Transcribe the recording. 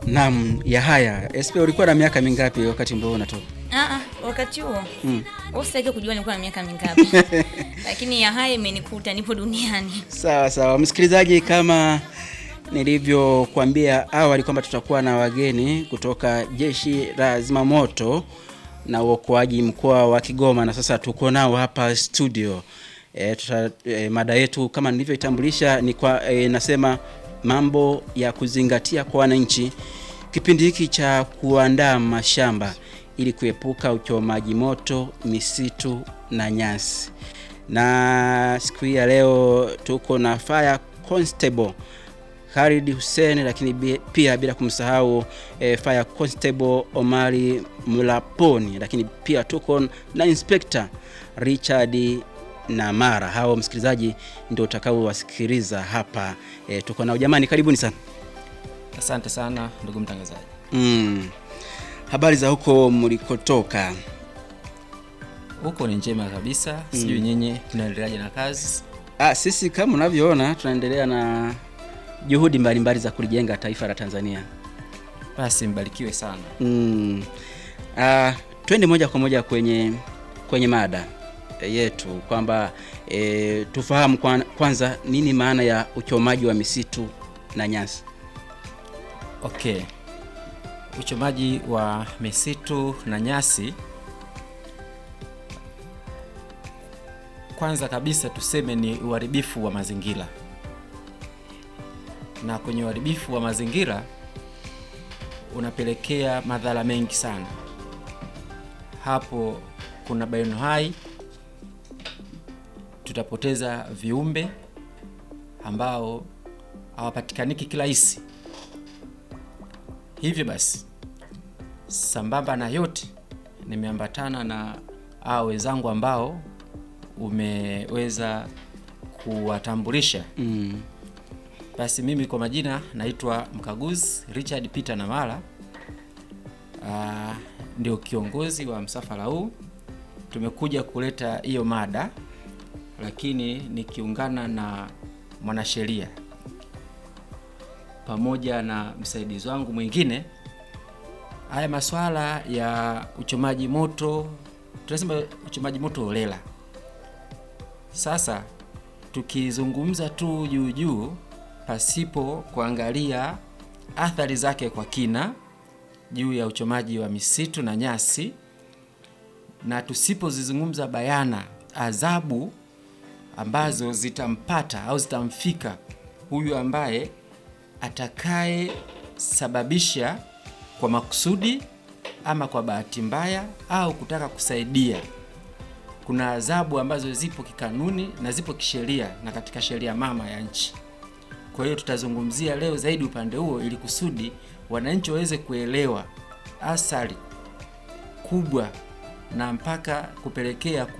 Naam, ya haya. SP ulikuwa na miaka mingapi wakati mbao unatoka? Ah, ah, wakati huo Mm. usitaki kujua nilikuwa na miaka mingapi, lakini ya haya imenikuta, nipo duniani. Sawa sawa, msikilizaji, kama nilivyokuambia awali kwamba tutakuwa na wageni kutoka jeshi la zimamoto na uokoaji mkoa wa Kigoma, na sasa tuko nao hapa studio. E, tuta, e, mada yetu kama nilivyoitambulisha ni kwa e, nasema mambo ya kuzingatia kwa wananchi kipindi hiki cha kuandaa mashamba ili kuepuka uchomaji moto misitu na nyasi. Na siku hii ya leo tuko na fire constable Khalid Hussein, lakini bi- pia bila kumsahau eh, fire constable Omari Mlaponi, lakini pia tuko na inspector Richard Namara. Hao msikilizaji ndio utakaowasikiliza hapa. Eh, tuko nao jamani, karibuni sana. Asante sana ndugu mtangazaji. Mm. Habari za huko mlikotoka? Huko ni njema kabisa, sijui nyinyi mnaendeleaje na kazi? Ah, sisi kama unavyoona tunaendelea na juhudi mbalimbali za kulijenga taifa la Tanzania. Basi mbarikiwe sana. Mm. Ah, twende moja kwa moja kwenye kwenye mada eh, yetu kwamba e, tufahamu kwan- kwanza nini maana ya uchomaji wa misitu na nyasi. Okay, uchomaji wa misitu na nyasi, kwanza kabisa tuseme ni uharibifu wa mazingira, na kwenye uharibifu wa mazingira unapelekea madhara mengi sana. Hapo kuna bioanuwai, tutapoteza viumbe ambao hawapatikaniki kirahisi. Hivyo basi, sambamba na yote, nimeambatana na hao wenzangu ambao umeweza kuwatambulisha. Mm. Basi mimi kwa majina naitwa mkaguzi Richard Peter Namala. Ah, ndio kiongozi wa msafara huu. Tumekuja kuleta hiyo mada, lakini nikiungana na mwanasheria pamoja na msaidizi wangu mwingine. Haya masuala ya uchomaji moto, tunasema uchomaji moto holela. Sasa tukizungumza tu juu juu pasipo kuangalia athari zake kwa kina juu ya uchomaji wa misitu na nyasi, na tusipozizungumza bayana adhabu ambazo zitampata au zitamfika huyu ambaye atakaye sababisha kwa makusudi ama kwa bahati mbaya au kutaka kusaidia. Kuna adhabu ambazo zipo kikanuni na zipo kisheria na katika sheria mama ya nchi. Kwa hiyo tutazungumzia leo zaidi upande huo ili kusudi wananchi waweze kuelewa athari kubwa na mpaka kupelekea